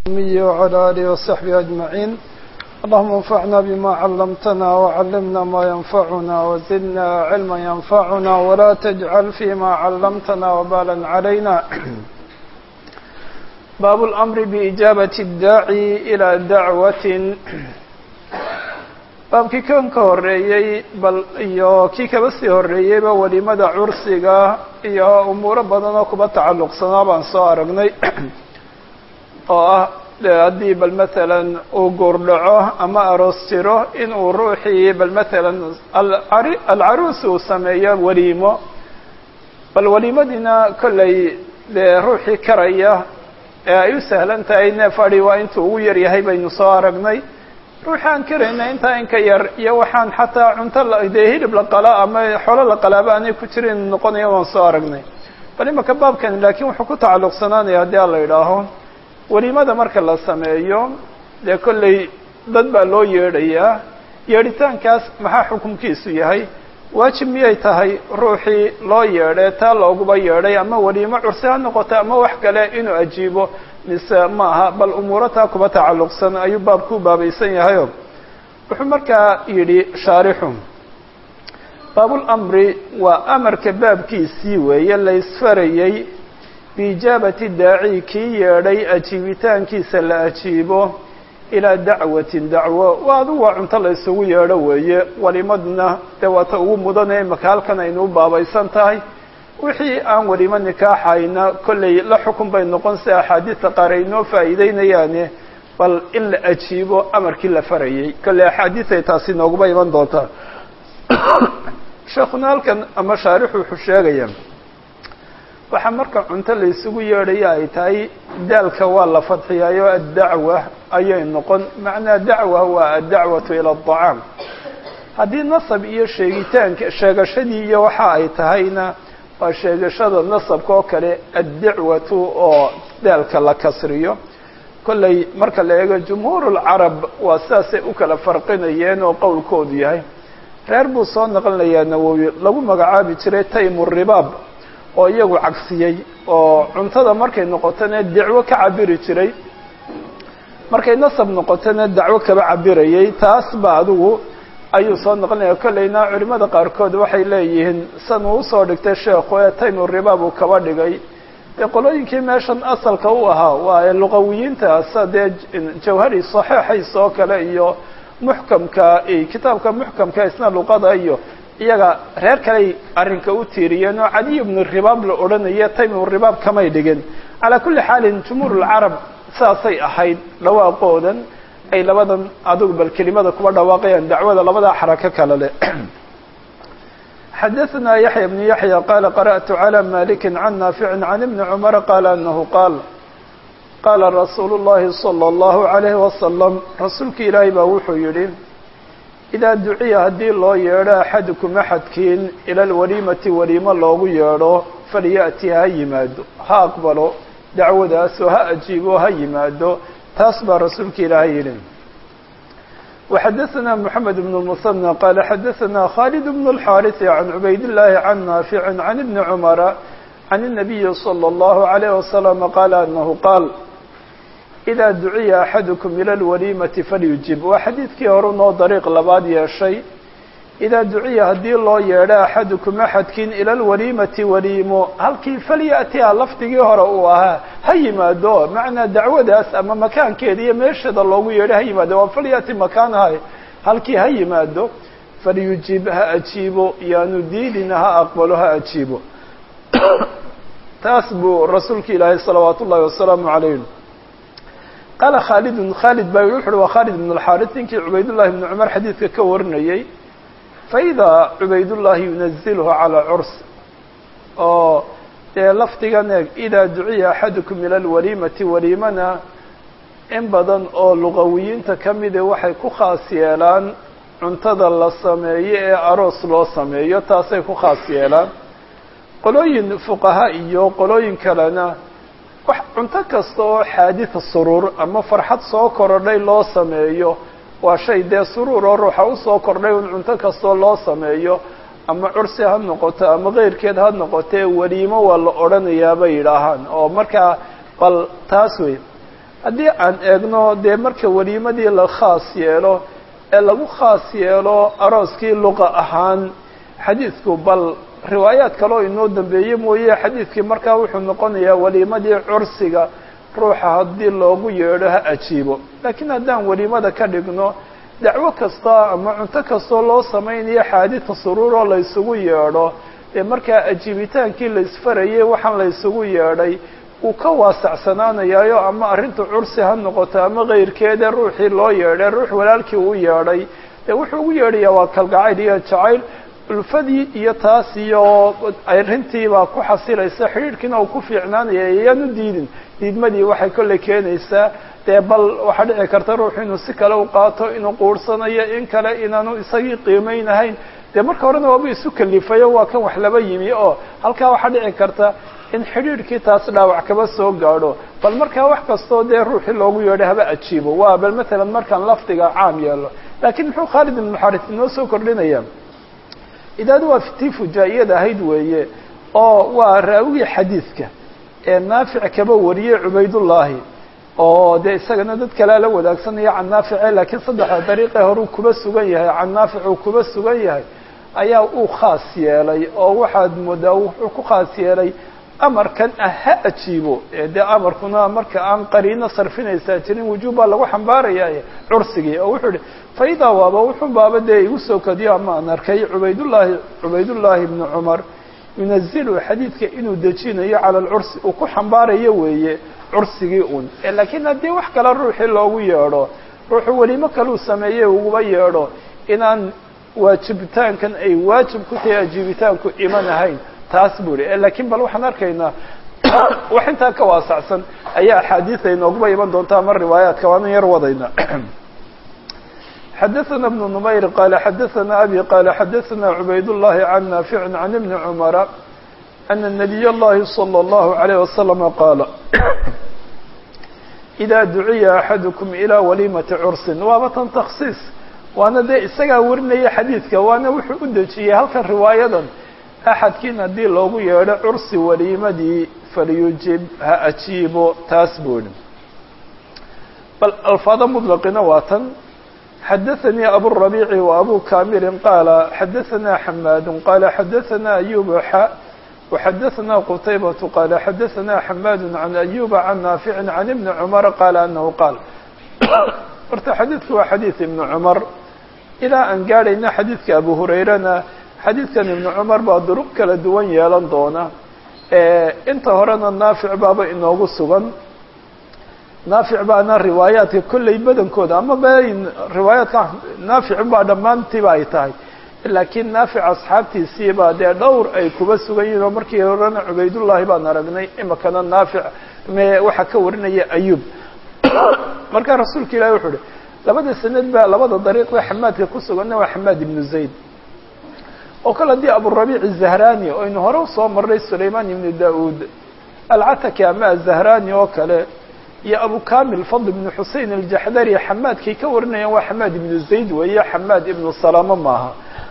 وعلى آله وصحبه أجمعين اللهم انفعنا بما علمتنا وعلمنا ما ينفعنا وزدنا علما ينفعنا ولا تجعل فيما علمتنا وبالا علينا باب الأمر بإجابة الداعي إلى دعوة baabkii kan ka horreeyey bal iyo kii kaba sii horreeyeyba welimada cursiga iyo umuuro badan oo kuba tacalluqsanaa baan soo aragnay oo ah haddii bal matalan uu guurdhaco ama aroos jiro in uu ruuxii bal matalan alcaruus uu sameeyo weliimo bal weliimadiina kollay dee ruuxii karaya ee ay u sahlan tahay neef adi waa intuu ugu yar yahay baynu soo aragnay ruuxaan karayna intaa inka yar iyo waxaan xataa cunto dee hilib la qala ama xoolo la qalaaba aanay ku jirin noqonaya waan soo aragnay bal imaka baabkani laakiin wuxuu ku tacalluqsanaanaya haddii a la idhaaho welimada marka la sameeyo dee kollay dad baa loo yeedhayaa yeedhitaankaas maxaa xukunkiisu yahay waajib miyay tahay ruuxii loo yeedhay taa looguba yeedhay ama weliimo cursi ha noqoto ama wax kale inuu ajiibo mise ma aha bal umuuro taa kuba tacalluqsan ayuu baabku baabaysan yahayo wuxuu markaa yidhi shaarixu baabulamri waa amarka baabkiisii weeye la isfarayey biijaabati daaci kii yeedhay ajiibitaankiisa la ajiibo ilaa dacwatin dacwo waa adigu waa cunto la isugu yeedho weeye welimadna dee waata ugu mudanee imaka halkan aynu u baabaysan tahay wixii aan welimo nikaaxayna kollay la xukun bay noqon si axaadiista qaar ay noo faa'iideynayaane bal in la ajiibo amarkii la farayey kollay axaadiis ay taasi nooguba iman doontaa sheekuna halkan ama shaarixu wuxuu sheegaya waxaa marka cunto la isugu yeedhaya ay tahay daalka waa la fadxiyaayo addacwa ayay noqon macnaa dacwa waa addacwatu ila adacaam haddii nasab iyo sheegitaanka sheegashadii iyo waxa ay tahayna waa sheegashada nasabka oo kale addacwatu oo daalka la kasriyo kollay marka la eego jumhuur lcarab waa sidaasay u kala farqinayeen oo qowlkoodu yahay reer buu soo naqlinayaa nawowi lagu magacaabi jiray taymu ribaab oo iyagu cagsiyey oo cuntada markay noqotona dacwo ka cabiri jiray markay nasab noqotona dacwo kaba cabirayay taas ba adigu ayuu soo noqonaya kollayna culimada qaarkood waxay leeyihiin san uu usoo dhigtay sheekhu ee taymu ribaab uu kaba dhigay dee qolooyinkii meeshan asalka u ahaa waa luqawiyiintaas dee jawhari saxiixays oo kale iyo muxkamka kitaabka muxkamka isna luqada iyo iyaga reer kaley arrinka u tiiriyeen oo cadiy bnu ribaab la odhanaya taymu ribaab kamay dhigin calaa kulli xaalin jumhuur lcarab saasay ahayd dhawaaqoodan ay labadan adigu bal kelimada kuba dhawaaqayaan dacwada labadaa xarako kale leh xadaثna yaحya بن yaحya qala qarأtu عlى maliki can naafici can ibni cmara qala anahu qaal qaala rasuulu الlahi salى الlahu عalayhi wasalam rasuulka ilaahay baa wuxuu yihi idaa duciya haddii loo yeedho axadukum axadkiin ila alwaliimati waliimo loogu yeedho falya'ti ha yimaado ha aqbalo dacwadaasoo ha ajiibo ha yimaado taas baa rasuulka ilaahay yidhi وxadaثna mحamed بن المثنى qala xadaثna khالد بن الxاariث عan cubayd الlahi can naafic can ibni cmara can النabiyi slى الlahu عalيه وasلم qala anahu qaal إida duciya axadukum ilى اlwaliimati falyujib waa xadiidkii hore noo dariiq labaad yeeshay idaa duciya haddii loo yeedho axadukum axadkiin ila lwaliimati waliimo halkii falya'tiha lafdigii hore uu ahaa ha yimaado macnaa dacwadaas ama makaankeeda iyo meesheeda loogu yeedho ha yimaado waa falya'ti makaanaha halkii ha yimaado falyujib ha ajiibo yaanu diidina ha aqbalo ha ajiibo taas buu rasuulka ilaahay salawaat ullahi wasalaamu calayh qaala khaalidun khaalid baa wuxu uhi waa khaalid ibn alxaaris ninkii cubaydullahi ibni cumar xadiidka ka warinayey faidaa cubaydullahi yunazilhu calaa curs oo dee lafdigan eeg idaa duciya axadukum ila alwaliimati waliimana in badan oo luqawiyiinta ka mide waxay ku khaas yeelaan cuntada la sameeyo ee aroos loo sameeyo taasay ku khaas yeelaan qolooyin fuqaha iyo qolooyin kalena wax cunto kasta oo xaaditha suruur ama farxad soo korodhay loo sameeyo waa shay dee suruur oo ruuxa usoo kordhay un cunto kastoo loo sameeyo ama cursi ha noqoto ama keyrkeed ha noqotee weliimo waa la odhanayaa bay yidhaahaan oo markaa bal taas wey haddii aan eegno dee marka weliimadii la khaas yeelo ee lagu khaas yeelo arooskii luqa ahaan xadiidku bal riwaayaad kaleo inoo dambeeye mooye xadiidkii markaa wuxuu noqonayaa weliimadii cursiga ruuxa haddii loogu yeedho ha ajiibo laakiin haddaan weliimada ka dhigno dacwo kasta ama cunto kastoo loo samaynayo xaadita suruuroo la ysugu yeedho ee markaa ajiibitaankii la isfarayay waxaan la ysugu yeedhay uu ka waasacsanaanayaayo ama arrinta cursi ha noqoto ama kayrkeeda ruuxii loo yeedhay ruux walaalkii uu yeedhay dee wuxuu ugu yeedhayaa waa kalgacayl iyo jacayl ulfadii iyo taas iyo arrintiibaa ku xasilaysa xidhiidhkiina uu ku fiicnaanaya iyaan u diidin diidmadii waxay kolley keenaysaa dee bal waxaa dhici karta ruuxu inuu si kale u qaato inuu quursanayo in kale inaanu isagii qiimeynahayn dee marka horena waaba isu kalifayo waa kan wax laba yimi oo halkaa waxaa dhici karta in xidhiidhkii taas dhaawac kaba soo gaadho bal markaa wax kastoo dee ruuxii loogu yeedho haba ajiibo waa bal matalan markaan lafdiga caam yeelo laakiin muxuu khaalid ibnu xaris inoo soo kordhinaya idaadu waa tii fujaa'iyada ahayd weeye oo waa raawigii xadiidka ee naafic kaba wariyey cubaydullaahi oo dee isagana dad kalea la wadaagsanaya can naafice laakiin saddexda dariiqee horuu kuba sugan yahay can naafic uu kuba sugan yahay ayaa uu khaas yeelay oo waxaad moodaa wuxuu ku khaas yeelay amarkan ah ha ajiibo dee amarkuna marka aan qariino sarfinaysaa jirin wujuub baa lagu xambaaraya cursigii oo wuxuu ihi faidaa waaba wuxuu baaba dee igu soo kadiyo ama aan arkay cubaydullaahi cubaydullaahi ibnu cumar yunazilu xadiidka inuu dejinayo cala alcursi uu ku xambaarayo weeye cursigii un laakiin haddii wax kale ruuxii loogu yeedho ruuxu welimo kaluu sameeyey uguba yeedho inaan waajibitaankan ay waajib ku tahay ajiibitaanku iman ahayn taas buu ihi laakiin bal waxaan arkaynaa wax intaa ka waasacsan ayaa axaadiida inooguba iman doonta ama riwaayaadka waanan yar wadayna xadaثna بن نmayr qal xadaثna abي qal xadaثna cubayd الlahi can naafic can ibni cmara ana الnabiy اllahi slى الlahu عalيه waslama qaala إida duciya axadukm ilى walimati cursin waaba tan taksiis waana dee isagaa warinaya xadiidka waana wuxuu u dejiyey halkan riwaayadan axadkiin haddii loogu yeedho cursi waliimadii falyujib ha ajiibo taas buuhi bal alfaada mطlaqina waa tan xadaثnي abu الربيع وأbو كاmil qاaل xadaثna حmاd qال xadaثna أyوب xا وxadaثna qتayبة qال xadaثna حmاd عن أyوب عن ناaفع عن iبن cمر qال أنه qاal horta xadiidku waa xadيiث iبن cمر ilaa aan gaadhayna xadiidka abu hurayrana xadiidkan iبن cمر baa duruq kala duwan yeelan doona inta horena naafic baaba inoogu sugan naafic baana riwaayaadka kolley badankooda ama bayn riwaayaadka naafic baa dhammaantiiba ay tahay laakiin naafic asxaabtiisii baa dee dhowr ay kuba sugan yihin oo markii horena cubaydullaahi baan aragnay imikana naafic me waxaa ka warinaya ayub markaa rasuulka ilahi wuxuu uhi labada sanad baa labada dariiqda xamaadka ku suganna waa xamaad ibnu zayd oo kale haddii aburabiic zahrani o aynu hore usoo marnay sulayman ibnu da-uud alcataki ama azahrani oo kale iyo abu kamil fadl ibnu xusein aljaxdari xamaadkay ka warinayaan waa xamaad ibnu zayd weeye xamaad ibnu salamo maaha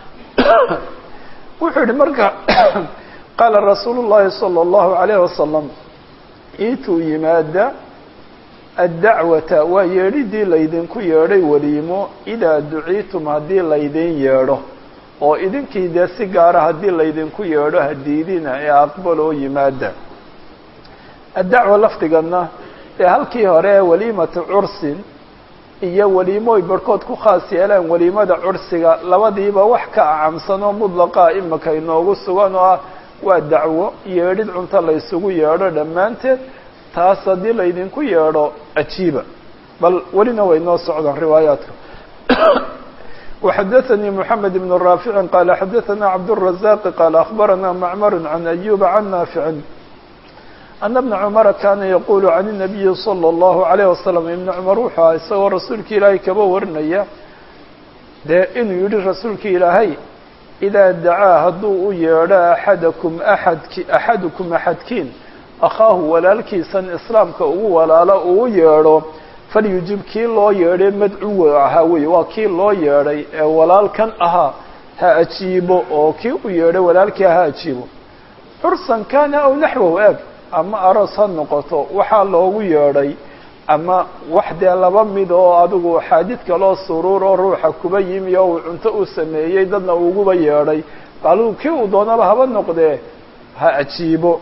wuxuu yihi marka qaala rasuulu llahi salى اllahu alayh wasalam iituu yimaada addacwata waa yeedhidii laydinku yeedhay weliimo idaa duciitum haddii laydin yeedho oo idinkii dee si gaara haddii laydinku yeedho hadiidina ee aqbal oo yimaada addacwa lafdigana dee halkii hore waliimatu cursin iyo waliimooy barhkood ku khaas yeeleen waliimada cursiga labadiiba wax ka acamsan oo mudlaqa imika inoogu sugan oo ah waa dacwo yeedhid cunto laysugu yeedho dhammaanteed taas haddii laydinku yeedho ajiiba bal welina way noo socdaan riwaayaadka وxadaثnي محamed بن رافع qال xadaثna cabdالرaزاq qال أخbarana معmr عan أyوب عan ناaفع أن بن cمر kana yqul عan النaبiyi صلى الlه عليه وsلم iبن cmر wuxuu aha isagoo rasuulka ilaahay kaba warinaya dee inuu yihi rasuulka ilaahay إidaa dacaa hadduu u yeedho axadakum aadki axadukum axadkiin akhaahu walaalkiisan islaamka ugu walaalo uu yeedho falyujib kii loo yeedhay madcuwa ahaa wey waa kii loo yeedhay ee walaalkan ahaa ha ajiibo oo kii u yeedhay walaalkii ha ajiibo cursan kana aw naxwahu eeg ama aroos ha noqoto waxaa loogu yeedhay ama wax dee laba mid oo adigu xaadid kaloo suruur oo ruuxa kuba yimi oo uu cunto u sameeyey dadna uguba yeedhay bal kii uu doonaba haba noqdee ha ajiibo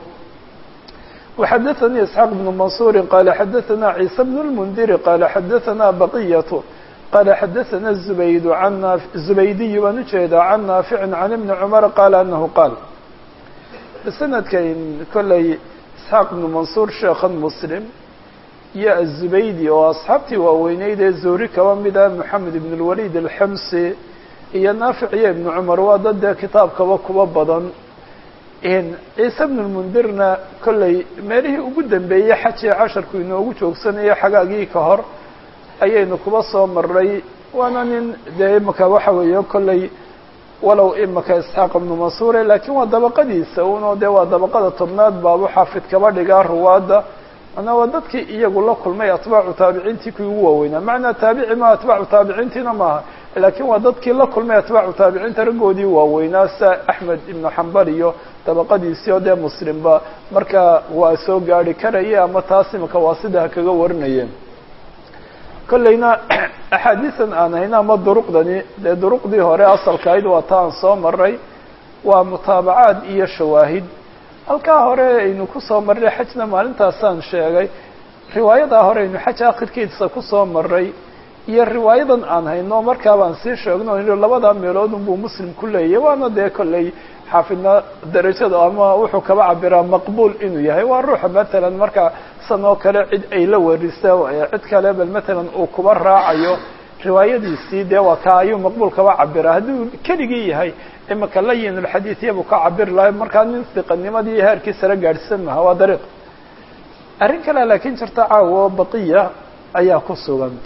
وxadثnي اسحاq بن منصور qال xadثna عيسى بن المنdir qال xadثna بقية qال xadثna زبيد عن زبيدي baan ujeedaa عن نافع عن بن عمر qال أنه qاal سندkan koley اسحاq بن منصور sheekhan مسلم iyo الزبيدي oo أصxaabtii waaweyneyd ee zuri kaba mida محamed بن الوليد الxمسي iyo نافع iyo iبن cمر waa dad dee kitaabkaba kuba badan ciise bn lmundirna kolley meelihii ugu dambeeyey xajii casharku inoogu joogsanayo xagaagii ka hor ayaynu kuba soo maray waana nin dee imaka waxa weeye kolley walow imaka isxaaq ibnu mansuure laakiin waa dabaqadiisa uno dee waa dabaqada tobnaad baabu xaafid kaba dhigaa ruwaadda manaa waa dadkii iyagu la kulmay atbaacu taabiciintii kuwii ugu waaweynaa macnaa taabici ma atbaacu taabiciintiina maaha laakiin waa dadkii la kulmay atbaacu taabiciinta raggoodii waaweynaa sa axmed ibnu xambal iyo dabaqadiisii oo dee muslimba marka waa soo gaari karaya ama taas imika waa sida ha kaga warinayeen kolleyna axaadiisan aan hayna ama duruqdani dee duruqdii hore asalkahayd waa ta aan soo maray waa mutaabacaad iyo shawaahid halkaa hore aynu kusoo marray xajna maalintaasaan sheegay riwaayadaa hore aynu xaj akhirkiisa kusoo maray iyo riwaayadan aan hayno markaa baan sii sheegno labadaa meelood unbuu muslim ku leeyahy waana dee kolley xaafidna darajada ama wuxuu kaba cabiraa maqbuul inuu yahay waa ruuxa matalan marka san oo kale cid ay la warisa cid kale bal matalan uu kuba raacayo riwaayadiisii dee waa ka ayuu maqbuul kaba cabiraa hadduu keligii yahay imika layin ulxadiid iyabuu ka cabiri lahay markaa nin siqanimadii heerkiisa la gaadhsan maha waa dariiq arrin kale laakiin jirta caawo baqiya ayaa ku sugan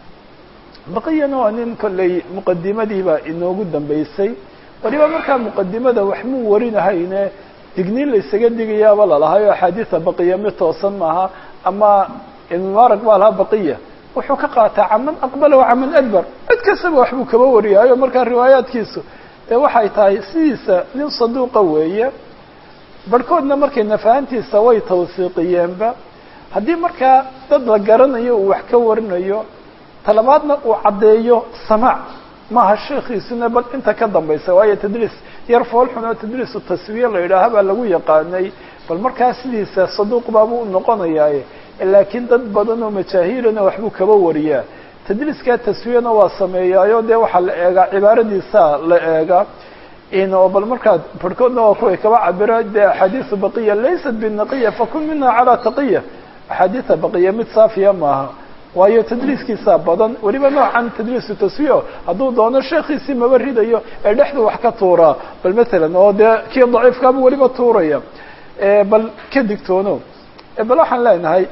baqiyana waa nin kolley muqadimadiiba inoogu dambeysay waliba markaa muqadimada wax muu warinahayne digniin la isaga digayaaba lalahay oo axaadiida baqiya mid toosan maaha ama mubarak baa lahaa baqiya wuxuu ka qaataa caman aqbala wa caman adbar cid kastaba waxbuu kaba wariyaayo markaa riwaayaadkiisu dee waxay tahay sidiisa nin saduuqa weeye barhkoodna markay nafahantiisa way tawsiiqiyeenba haddii markaa dad la garanayo uu wax ka warinayo talabaadna uu caddeeyo samaac maaha sheekiisuna bal inta ka dambaysa waayo tadliis yar foolxun oo tadliisu taswiye la yidhaaha baa lagu yaqaanay bal markaa sidiisa saduuq baabuu u noqonayaaye laakiin dad badan oo majaahiilana waxbuu kaba wariyaa tadliiskaa taswiyana waa sameeyaayo dee waxaa la eegaa cibaaradiisa la eegaa oo bal markaa barhkoodna waa kuway kaba cabira dee axaadiisu baqiya laysat binaqiya fakun mina calaa taqiya axaadiisa baqiya mid saafiya maaha waayo tadliiskiisa badan weliba noocan tadliisu taswiyo hadduu doono sheekiisii maba ridayo ee dhexdu wax ka tuuraa bal matalan oo dee kii daciifkaabuu weliba tuuraya bal ka digtoono bal waxaan leenahay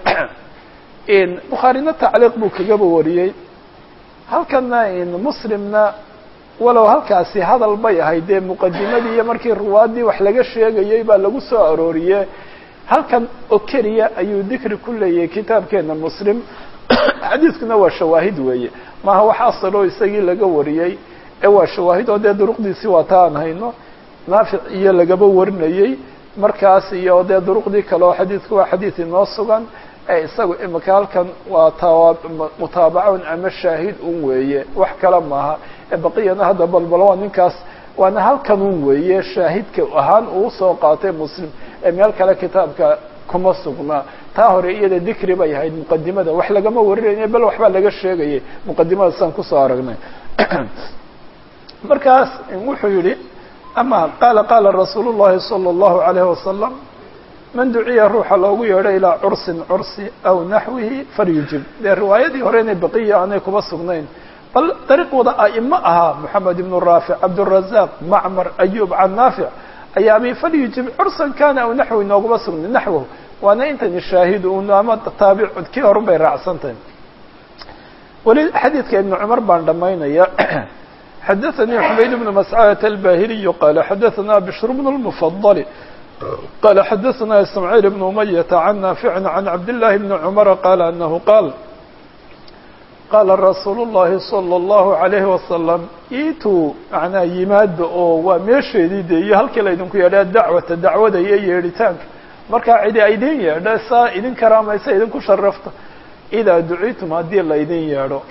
bukhaarina tacliiq buu kagaba wariyey halkana muslimna walow halkaasi hadal bay ahayd dee muqadimadii iyo markii ruwaadii wax laga sheegayay baa lagu soo arooriye halkan oo keliya ayuu dikri ku leeyahay kitaabkeena muslim xadiiskuna waa shawaahid weeye maaha wax asaloo isagii laga wariyey ee waa shawaahid oo dee duruqdiisii waa ta aan hayno naafic iyo lagaba warinayey markaas iyo dee duruqdii kale oo xadiidku waa xadiid inoo sugan ee isagu imika halkan waa ta mutaabacon ama shaahid un weeye wax kale maaha ee baqiyana hadda balbal waa ninkaas waana halkan un weeye shaahidka ahaan uu soo qaatay muslim ee meel kale kitaabka kuma sugnaa taa hore iyada dikri bay ahayd muqadimada wax lagama warinayna bal waxbaa laga sheegayay muqadimada saan kusoo aragnay markaas wuxuu yihi ama qaala qaala rasuul llahi salى اllahu alayhi wasalam man duciya ruuxa loogu yeedho ilaa cursin cursi aw naxwihi falyujib dee riwaayadii hore inay baqiya aanay kuba sugnayn bal dariiqooda a'imo ahaa moxamed ibnu raafic cabdurazaq macmar ayub can naafic ayaa abi falyujib cursan kana aw naxwi nooguma sugnay naxwahu waana intani shaahid un ama taabic kii horun bay raacsantahay weli xadiidka ibnu cumar baan dhamaynaya xadaثnي xumayd بن mascadة الbahiliy qala xadaثna bشhr بن المفضل qala xadaثna ismاعيل بن umayة عan naafiع عan cabdاللahi بن cmر qala anahu qaal qala rasuul الlahi slى الlahu عalayه wasalam ituu macnaa yimaada oo waa meesheedii de iyo halkii laydinku yeedha dacwata dacwada iyo yeedhitaanka markaa cidi idin yeedha saa idin karaamaysa idinku sharafta idaa duciitum haddii laydin yeedho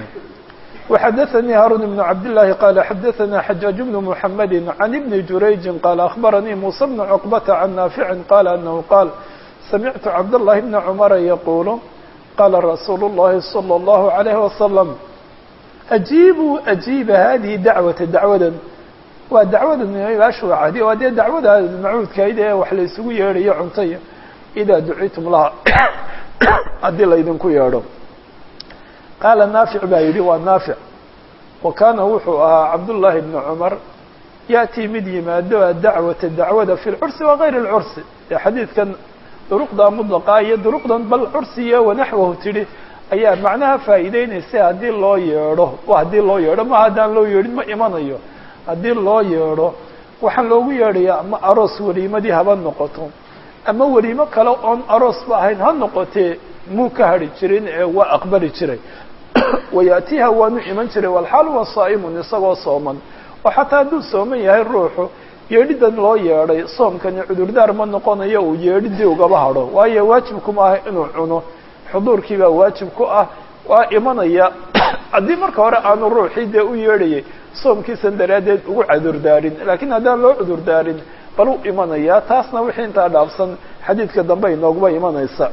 وxdثnي hاrون بن عبد اللhi qال xdثnا حجاaج بن محمد عن بن جurayج qال أخبرني موسى بن عقبة عن نافع qال أنه qال سمعت عبد الله بن عمر يقول qال رsuuل اللhi صلى الله عليه وسلم أجيبوا أجيب هذه dعوة dعوda waa dacwada ashwacadi waa dee dacwada macuudkayd ee wax la isugu yeedhayo cuntaya إdaa duciitum laha haddii laydinku yeedho qaala naafic baa yidhi waa naafic wa kaana wuxuu ahaa cabdullaahi bni cumar ya'tii mid yimaado adacwata dacwada fi lcursi wa gayri اlcursi ee xadiidkan duruqda mudlaqa iyo duruqdan bal cursiya wanaxwahu tidhi ayaa macnaha faa'iideynaysa haddii loo yeedho haddii loo yeedho ma haddaan loo yeedhin ma imanayo haddii loo yeedho waxaan loogu yeedhayaa ama aroos weliimadii haba noqoto ama weliimo kale oon aroosba ahayn ha noqotee muu ka hadhi jirin ee waa aqbali jiray wayaatiha waanu iman jiray walxaal wa saa'imun isagoo sooman oo xataa hadduu sooman yahay ruuxu yeedhidan loo yeedhay soomkani cudurdaar ma noqonayo uu yeedhidii ugaba hadho waayo waajibkuma ah inuu cuno xuduurkii baa waajib ku ah waa imanaya haddii marka hore aanu ruuxii dee u yeedhayay soomkiisan daraaddeed ugu cudurdaarin laakiin haddaan loo cudurdaarin bal u imanaya taasna wixii intaa dhaafsan xadiidka dambe inooguba imanaysa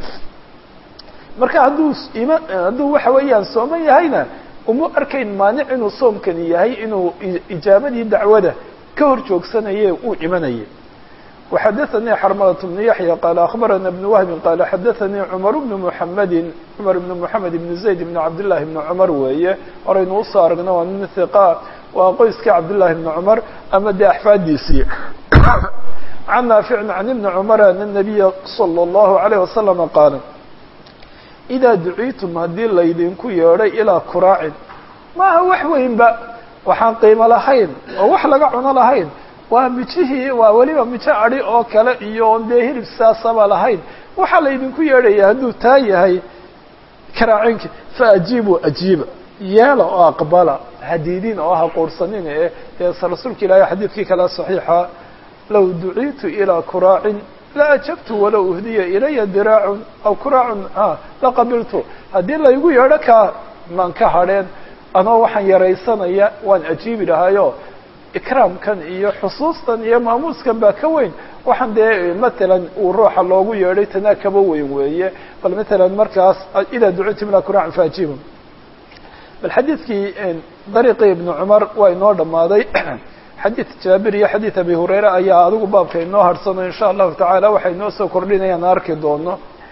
marka hadduu ima hadduu waxa weeyaan sooman yahayna uma arkayn maanic inuu soomkani yahay inuu ijaabadii dacwada ka hor joogsanaye uu imanayay وxadaثnii xrmlة بن yaحyى qال أخbarana بن وهب qال xadaثnii cmر بن محamedi cmر بن محamed بن زayd بن cabdاللahi بن cmر weeye horaynu usoo aragna waa nin ثiqa waa qoyskii cabdاللahi بن cmر ama dee axfaadiisii عan نaafiع عan iبn cmر an النabiya slى الlaهu عalيه وasلم qaal إdaa duciitum haddii laydinku yeedhay ilىa kuraacin maaha wax weynba waxaan qiimo lahayn oo wax laga cuno lahayn waa mijihii waa weliba mijo adi oo kale iyo on dee hilib saasaba lahayn waxaa laydinku yeedhaya hadduu taa yahay karaacinki faajiibuu ajiiba yeela oo aqbala hadiidin oo ha quursanin ee dee rasuulka ilaahay xadiidkii kale صaxiixa low duciitu ilىa kuraacin la ajabtu walow uhdiya ilaya diraacun aw kuraacun laqabiltu haddii laygu yeedho kaa maan ka hadheen anoo waxaan yaraysanaya waan ajiibi lahayo ikraamkan iyo xusuustan iyo maamuuskan baa ka weyn waxaan dee matalan uu ruuxa loogu yeedhay tanaa kaba weyn weeye bal matalan markaas idaa ducitum ilaa kuraacan faajiibun bal xadiidkii dariiqii ibnu cumar waa inoo dhammaaday xadiid jaabir iyo xadiid abi hureyre ayaa adigu baabka inoo harsano insha allahu tacaala waxay inoo soo kordhinayaan arki doono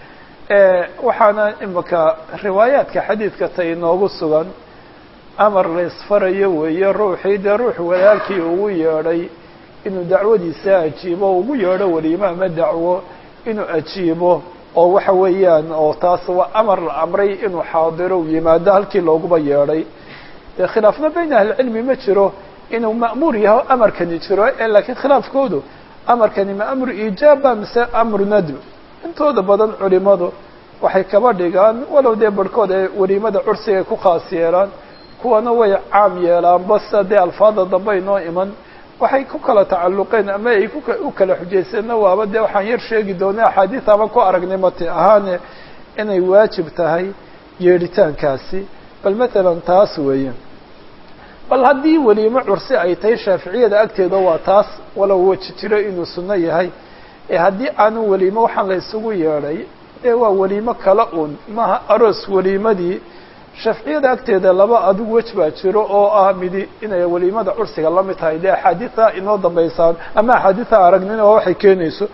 waxaana imika riwaayaadka xadiidka ta inoogu sugan amar la isfarayo weeye ruuxii dee ruux walaalkii ugu yeedhay inuu dacwadiisa ajiibo ugu yeedho weliimo ama dacwo inuu ajiibo oo waxa weeyaan oo taas waa amar la amray inuu xaadiro u yimaado halkii looguba yeedhay dee khilaafna bayna ahlicilmi ma jiro inuu ma'muur yaho amarkani jiro ee laakiin khilaafkoodu amarkani ma amru iijaaba mise amru nadb intooda badan culimadu waxay kaba dhigaan walow dee barhkood ee weliimada cursiga ay ku khaas yeelaan kuwana way caam yeelaan base dee alfaada dambe inoo iman waxay ku kala tacalluqeen ama ay u kala xujayseenna waaba dee waxaan yar sheegi doona axaadiis ama ku aragnay mati ahaane inay waajib tahay yeedhitaankaasi bal matalan taas weeye bal haddii weliimo cursi ay tahay shaaficiyada agteeda waa taas walow weji jiro inuu sunno yahay ee haddii aanu weliimo waxaan la isugu yeedhay dee waa weliimo kala un maaha aroos weliimadii shaaficiyada agteeda laba adigu wej baa jiro oo ah midi inay weliimada cursiga la mid tahay dee axaadiia inoo dambaysaan ama axaadiia aragnina waa waxay keenayso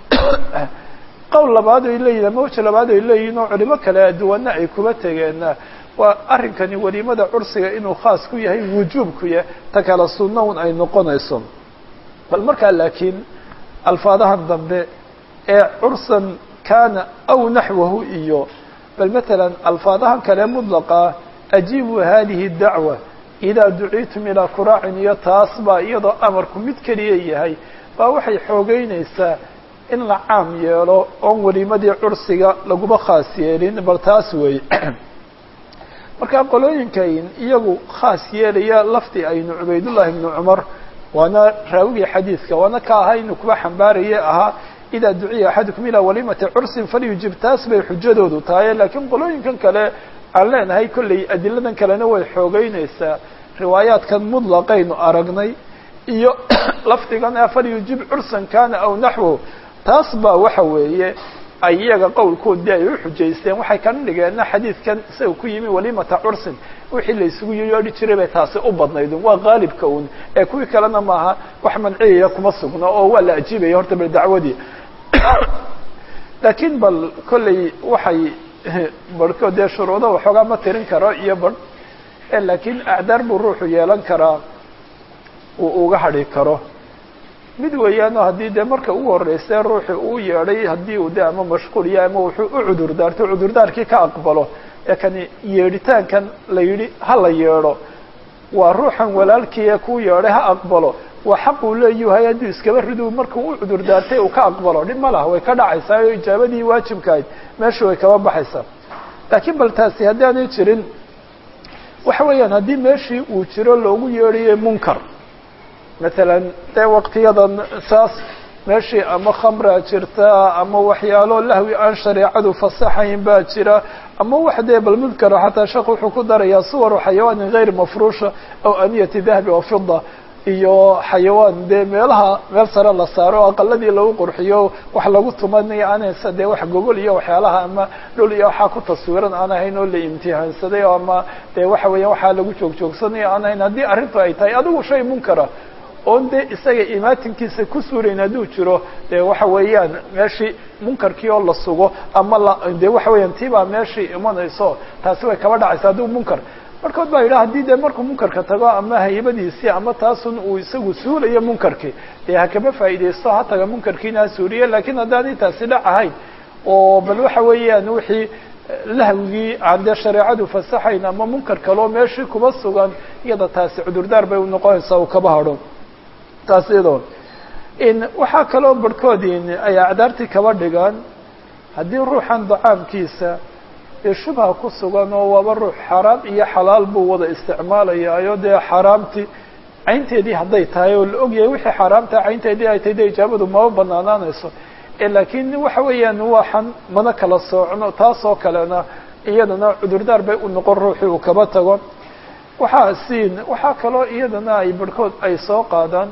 qowl labaad ay leeyihin ama weji labaad ay leeyihin oo culimo kale duwana ay kuba tegeenna waa arrinkani weliimada cursiga inuu khaas ku yahay wujuubku yahay ta kale sunna un ay noqonayso bal markaa laakiin alfaadahan dambe ee cursan kana aw naxwahu iyo bal matalan alfaadahan kale mudlaqa ajiibu hadihi dacwa idaa duciitum ilaa kuraacin iyo taas baa iyadoo amarku mid keliya yahay baa waxay xoogeynaysaa in la caam yeelo oon weliimadii cursiga laguma khaas yeelin bal taas weeye marka qolooyinkan iyagu khaas yeelaya lafdi aynu cubaydullahi ibnu cumar waana raawigii xadiidka waana ka ahaa inuu kuba xambaaraye ahaa idaa duciya axadukum ilaa walimati cursin falyujib taas bay xujadoodu tahay laakiin qolooyinkan kale aan leenahay kolley adiladan kalena way xoogeynaysaa riwaayaadkan mudlaqaynu aragnay iyo lafdigan ah falyujib cursan kana aw naxwo taas baa waxa weeye ay iyaga qowlkoodii ay u xujaysteen waxay kana dhigeenna xadiidkan isaga ku yimi walimata cursin wixii la isugu yeedhi jiray bay taasi u badnayd waa qaalibka un ee kuwii kalena maaha wax manciyaya kuma sugno oo waa la ajiibaya horta bal dacwadii laakiin bal kolley waxay barhkood dee shuruuda waxoogaa ma tirin karo iyo barh laakiin acdaar buu ruuxu yeelan karaa uu uga hadhi karo mid weeyaano haddii dee marka ugu horreysay ruuxi uu yeedhay haddii uu de ama mashquuliya ama wuxuu u cudur daarto cudurdaarkii ka aqbalo ee kani yeedhitaankan la yidhi ha la yeedho waa ruuxan walaalkii ee kuu yeedhay ha aqbalo waa xaq uu leeyuhay hadduu iskaba ridu markuu u cudur daartay uu ka aqbalo dhib ma laha way ka dhacaysaa oo ijaabadii waajibkahayd meesha way kaba baxaysaa laakiin bal taasi haddaanay jirin waxa weeyaan haddii meeshii uu jiro loogu yeedhayo munkar matalan dee waqtiyadan saas meeshii ama khamraa jirta ama waxyaalo lahwi aan shareecadu fasaxayn baa jira ama wax dee bal mudkara xataa sheekh wuxuu ku darayaa suwaru xayawaanin gayr mafruusha aw aniyati dahabi wa fida iyo xayawaan dee meelaha meel sare la saaro aqaladii lagu qurxiyo wax lagu tumanaya aanaysa dee wax gogol iyo waxyaalaha ama dhul iyo waxaa ku taswiran aan ahayn oo la imtihaansaday o ama dee waxa weeya waxaa lagu joogjoogsanaya aan ahayn haddii arrintu ay tahay adigu shay munkara oon dee isaga imaatinkiisa ku suurayn hadduu jiro dee waxa weeyaan meeshii munkarkii oo la sugo ama la dee waxa weeyaan tii baa meeshii imanayso taasi way kaba dhacaysa hadduu munkar markood baa yidhaha haddii dee markuu munkarka tago ama haybadiisii ama taasun uu isagu suulayo munkarkii dee ha kama faa'iidaysto ha taga munkarkiina ha suuriye lakiin haddaanay taasi dhac ahayn oo bal waxa weeyaan wixii lahwigii aan dee shareecadu fasaxayn ama munkar kaloo meeshii kuba sugan iyada taasi cudurdaar bay unoqonaysaa uu kaba hadho taas iyadoo in waxaa kaloo barhkoodin ay acdaartii kaba dhigaan haddii ruuxan dacaamkiisa ee shubha ku sugan oo waaba ruux xaaraam iyo xalaal buu wada isticmaalayaayo dee xaaraamtii caynteedii hadday tahay oo la ogyahay wixii xaaraamtaa caynteedii ay tahay dee ijaabadu maba banaanaanayso laakiin waxa weeyaan waxan mana kala soocno taasoo kalena iyadana cudurdaar bay u noqon ruuxii uu kaba tago waxaa siin waxaa kaloo iyadana ay barhkood ay soo qaadaan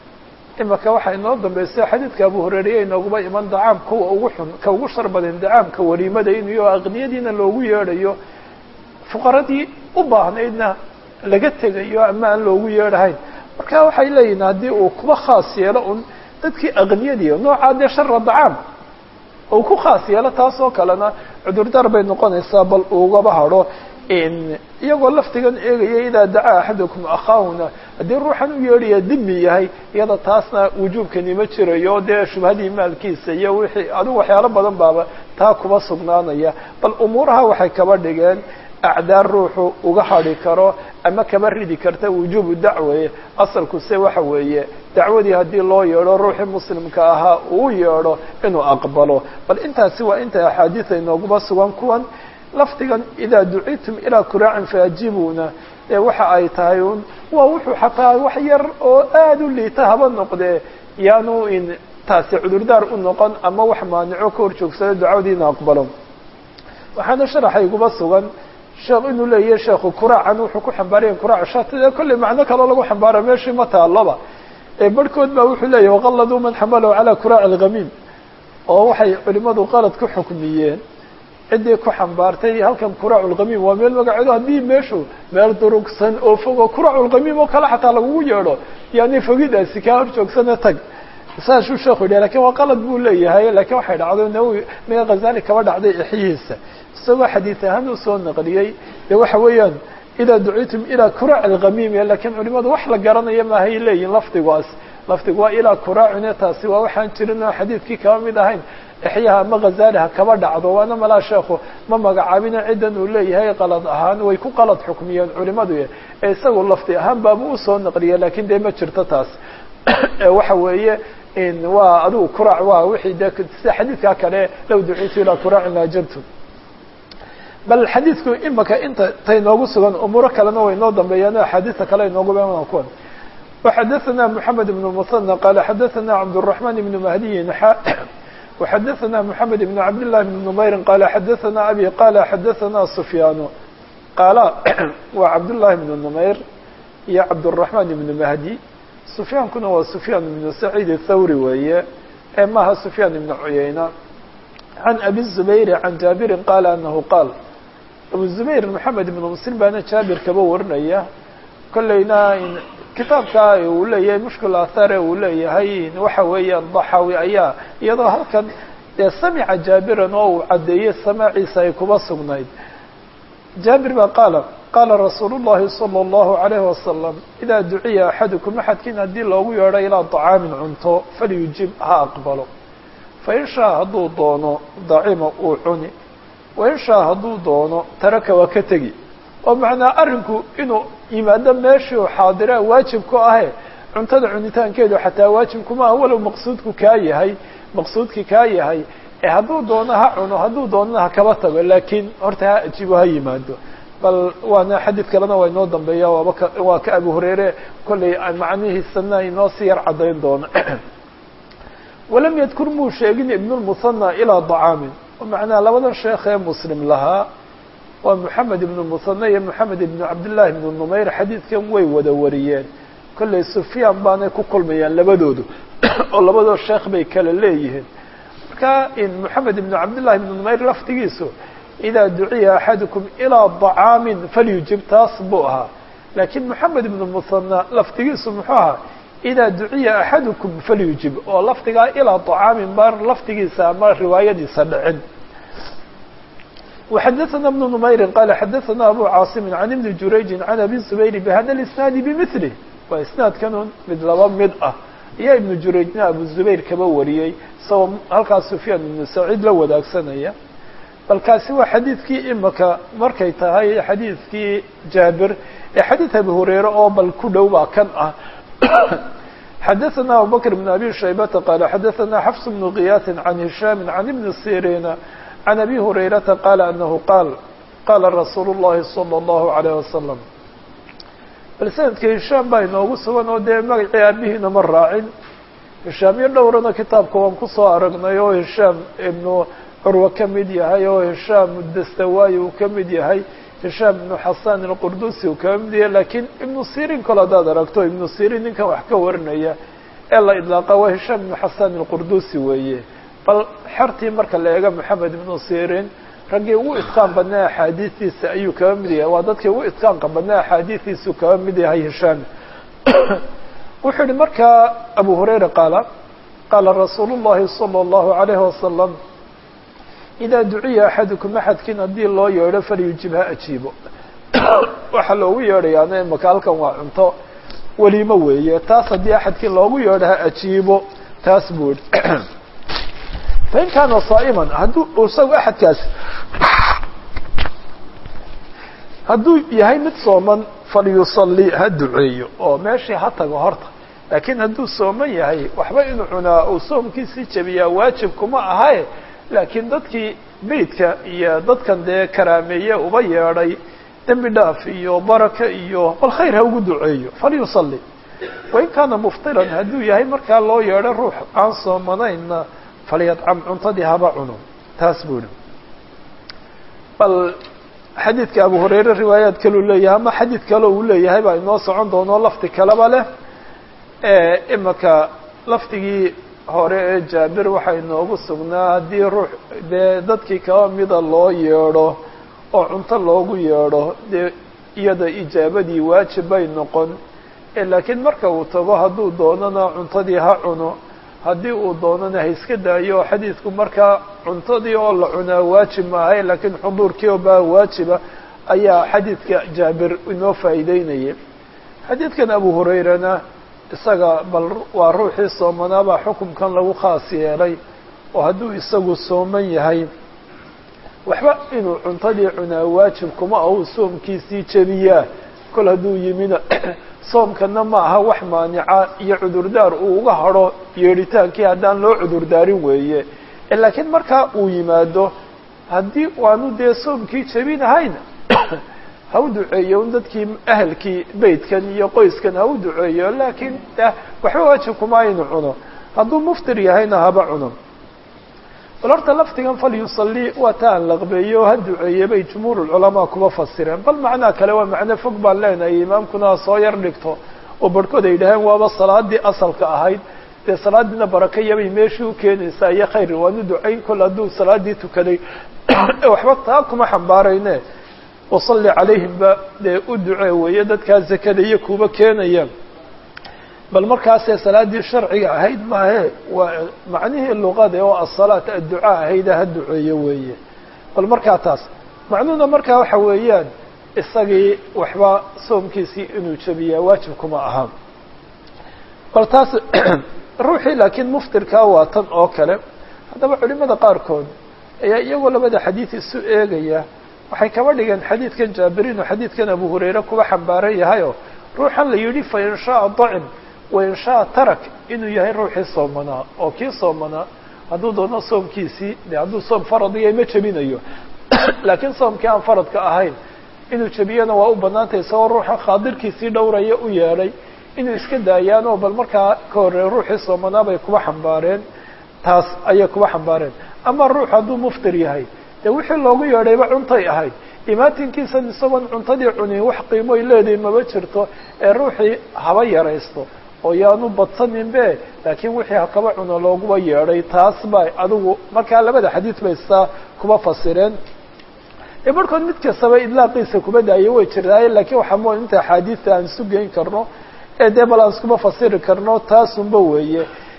imaka waxaa inoo dambaysa xadiidka abu horeeriya inooguba iman dacaam kuwa ugu xun ka ugu shar badan dacaamka wariimada inuyo aqniyadiina loogu yeedhayo fuqaradii u baahnaydna laga tegayo ama aan loogu yeedhahayn marka waxay leeyihin haddii uu kuba khaas yeelo un dadkii aqniyadii noocaa dee shara dacaam uu ku khaas yeelo taasoo kalena cudurdaar bay noqonaysaa bal ugaba hadho iyagoo laftigan eegaya idaa dacaa axadukum akhaahuna haddii ruuxan u yeedhaya dimi yahay iyada taasna wujuubkani ma jirayo dee shubhadii maalkiisa iyo wixii adigu waxyaalo badan baaba taa kuba sugnaanaya bal umuuraha waxay kaba dhigeen acdaar ruuxu uga hadhi karo ama kaba ridi karta wujuubu dacwe asalku se waxa weeye dacwadii haddii loo yeedho ruuxii muslimka ahaa uu yeedho inuu aqbalo bal intaasi waa inta axaadiida inooguba sugan kuwan lafdigan idaa ducitum ilaa kuraacin faajibuna ee waxa ay tahay un waa wuxuu xataa wax yar oo aada u liita haba noqdee yaanu in taasi cudurdaar u noqon ama wax maanico ka hor joogsado ducadiina aqbalo waxaana sharaxayguba sugan sheekh inuu leeyahay sheekhu kuraacan wuxuu ku xambaaraya kuraac shatide kolley macno kaloo lagu xambaara meeshii ma taaloba ee barhkood baa wuxuu leeyahy waqaladuu man xamalahu calaa kuraaci alghamiim oo waxay culimadu qalad ku xukmiyeen ciddii ku xambaartay halkan kuraaculkhamiim waa meel magaceedu haddii meeshu meel durugsan oo fogo kuraaculkhamiim oo kale xataa lagugu yeedho yani fogidaasi kaa hor joogsana tag saasuu sheekhu yidhah lakin waa qalad buu leeyahay lakiin waxay dhacday nawowi miga khazali kaba dhacday exyihiisa isagoo xadiid ahaan usoo naqliyey dee waxa weeyaan idaa ducitum ilaa kuraac alkhamiim lakiin culimadu wax la garanaya maahay leeyihin lafdigaas lafdigu waa ilaa kuraacine taasi waa waxaan jirin oo xadiidkii kaba mid ahayn exyaha ama khazaliha kaba dhacdo waana malaa sheekhu ma magacaabina ciddan uu leeyahay qalad ahaan way ku qalad xukmiyeen culimadu ee isagu lafdi ahaan baaba usoo naqliya lakin dee ma jirto taas waxa weeye waa adigu kuraac waa wixii de sida xadiidkaa kale low ducitu ilaa kuraacin laajabtu bal xadiidku imaka inta tay noogu sugan umuuro kalena way noo dambeeyaan axaadiista kale inoogu beeman kuwan وxadثna محamed بن المثنى qال xadثna cبدالرحمن بن مهدي وxadaثna mحamed بn cabd للahi بn نmayri qala xadaثna abi qala xadaثna sufyaan qaala waa cabdالlahi بn نmayr iyo cabdالرaحman بn mahdi sufyaankuna waa sufyaan بn سacيid الthawri weeye ee maha sufyaan بn cuyayna عan abi الزubayr عan jaabiri qala anahu qaal abu zubayr maxamed ibnu muslim baana jaabir kaba warinaya kolleyna kitaabka uu leeyahay mushkil athare uu leeyahay waxa weeyaan daxawi ayaa iyadoo halkan dee samica jaabiran oo uu caddeeyey samaaciisa ay kuba sugnayd jaabir baa qaala qaala rasuulu llahi salى اllahu عalayhi wasalam idaa duciya axadukum axadkiin haddii loogu yeedho ilaa طacaamin cunto falyujib ha aqbalo fain shaa hadduu doono dacima uu cuni wain shaa hadduu doono taraka waa ka tegi oo macnaa arrinku inuu yimaado meeshii u xaadiraa waajib ku ahe cuntada cunitaankeedu xataa waajib kuma ah walow maqsuudku kaa yahay maqsuudkii kaa yahay ee hadduu doono ha cuno hadduu doonana ha kaba tago laakiin horta ha ajibo ha yimaado bal waana xadiid kalena waa inoo dambeeya waaba ka waa ka abu hureyre kollay macnihiisana inoo si yar caddayn doono walam yadkur muu sheegin ibnulmusanna ilaa dacaamin macnaha labadan sheekh ee muslim lahaa waa moxamed ibnu musane iyo moxamed ibnu cabdillahi ibnu numayr xadiidkan way wada wariyeen kollay sufyaan baanay ku kulmayaan labadoodu oo labadoo sheekh bay kala leeyihiin marka moxamed ibnu cabdillahi ibnu numayr laftigiisu idaa duciya axadukum ilaa dacaamin falyujib taas buu ahaa laakiin moxamed ibnu musana laftigiisu muxuu ahaa idaa duciya axadukum falyujib oo lafdigaa ilaa طacaamin baan lafdigiisa ama riwaayadiisa dhicin وxadaثna بن نmayri qala xadaثna abu cاaصimi عan iبni jurayji عan abi zubayr bhada اisnaadi bmثlih waa isnaadkanun mid laba mid ah iyo ibnu jurayjna abu zubayr kaba wariyey isagoo halkaas sufyaan ibnu saciid la wadaagsanaya bal kaasi waa xadiidkii imaka markay tahay xadiidkii jaabir ee xadiid abi hureyre oo bal ku dhow baa kan ah xadaثna abubakr بn abi shaybata qala xadaثna xfs bnu kiyaasi عan hishaami عan ibni sirina عan abi hurayrata qala anahu qaal qala rasuulu الlahi salى الlahu عalيه wasalam bal sanadka hishaam baa inoogu sugan oo dee magacii aabihiina ma raacin hishaamyo dhowrana kitaabka waan kusoo aragnay oo hishaam ibnu curwa ka mid yahay oo hishaam dastawayi uu ka mid yahay hishaam ibnu xasan alqurdusi uu kaba mid yahay lakiin ibnu sirin kale haddaad aragto ibnu sirin ninkan wax ka warinaya ee la idlaaqa waa hishaam ibnu xasan alqurdusi weeye bal xertii marka la eego moxamed ibnu sirin raggii ugu itqaan badnaa axaadiistiisa ayuu kaba mid yahay waa dadkii ugu itqaanka badnaa axaadiistiisuu kaba mid yahay hishaam wuxuu yihi markaa abu hurayra qaala qaala rasuulu llahi salى اllahu عalayhi wasalam idaa duciya axadukum axadkiin haddii loo yeedho falyujib ha ajiibo waxaa loogu yeedhayaana imaka halkan waa cunto weliimo weeye taas haddii axadkii loogu yeedho ha ajiibo taas buu yihi fain kaana saa'iman hadduu isagu axadkaas hadduu yahay mid sooman falyusalli ha duceeyo oo meeshii ha tago horta laakiin hadduu sooman yahay waxba inuu cunaa uu soomkiisii jabiyaa waajib kuma ahaye laakiin dadkii beydka iyo dadkan dee karaameeye uba yeedhay dembi dhaaf iyo baraka iyo bal khayr ha ugu duceeyo falyusalli wain kaana muftiran hadduu yahay markaa loo yeedho ruux aan soomanayna falyadcam cuntadii haba cuno taas buu yihi bal xadiidka abu hurayre riwaayaad kaleu leeyahay ama xadiid kale uu leeyahay baa inoo socon doono lafdi kaleba leh imaka lafdigii hore ee jaabir waxaa inoogu sugnaa haddii ruux dee dadkii kaba mida loo yeedho oo cunto loogu yeedho dee iyada ijaabadii waajib bay noqon laakiin marka uu tago hadduu doonana cuntadii ha cuno haddii uu doonana ha iska daayo xadiidku markaa cuntadii oo la cunaa waajib maahay laakiin xuduurkii oo baa waajiba ayaa xadiidka jaabir inoo faa'iideynayay xadiidkan abu hurayrana isaga bal waa ruuxii soomanaabaa xukumkan lagu khaas yeelay oo hadduu isagu sooman yahay waxba inuu cuntadii cunaa waajib kuma ahu soomkiisii jebiyaa kol hadduu yimina soomkana ma aha wax maanica iyo cudurdaar uu uga hadho yeedhitaankii haddaan loo cudurdaarin weeye laakiin markaa uu yimaado haddii waanu dee soomkii jebinahayn ha u duceeyo un dadkii ahelkii beytkan iyo qoyskan ha u duceeyo laakiin waxba waajib kuma aynu cuno hadduu muftir yahayna haba cuno bal horta lafdigan falyusalii waa ta aan laqbeeyo o ha duceeye bay jumhuur culamaa kuba fasireen bal macnaa kale waa macno fog baan leenahay imaamkuna ha soo yar dhigto oo barhkood ay dhaheen waaba salaadii asalka ahayd dee salaadiina barakayabay meeshii u keenaysaa iyo khayr waanu ducayn kol hadduu salaadii tukaday waxba taa kuma xambaarayne wasalli calayhimba dee u ducee weeye dadkaa zakada iyo kuba keenaya bal markaasee salaaddii sharciga ahayd maahe waa macnihii luqada oo asalaat adducaa ahayda ha duceeyo weeye bal markaa taas macnuhuna markaa waxa weeyaan isagii waxba soomkiisii inuu jebiyaa waajib kuma aha bal taas ruuxii laakiin muftirkaa waa tan oo kale haddaba culimada qaarkood ayaa iyagoo labada xadiid isu eegaya waxay kaba dhigeen xadiidkan jaabirin oo xadiidkan abu hurayre kuwa xambaaran yahayoo ruuxan la yidhi fa in shaaa dacim wa in shaaa tarak inuu yahay ruuxii soomanaa oo kii soomanaa hadduu doono soomkiisii de hadduu soom faradiya ma jebinayo laakiin soomkii aan faradka ahayn inuu jebiyana waa u banaantay isagoo ruuxa khaadirkiisii dhowraya u yeedhay inuu iska daayaan oo bal markaa ka horreey ruuxii soomanaa bay kuba xambaareen taas ayay kuba xambaareen ama ruux hadduu muftir yahay dee wixii loogu yeedhayba cuntay ahayd imaatinkiisan isagoon cuntadii cunin wax qiimoy leedahay maba jirto ee ruuxii haba yaraysto oo yaanu badsaninbe laakiin wixii hakaba cuno looguba yeedhay taas bay adigu markaa labada xadiid bay saa kuba fasireen ee barhkood mid kastaba idlaaqiisa kuba daayay way jirtaaye laakiin waxaa mo inta axaadiista aan isu geyn karno ee dee bal aan iskuma fasiri karno taasunba weeye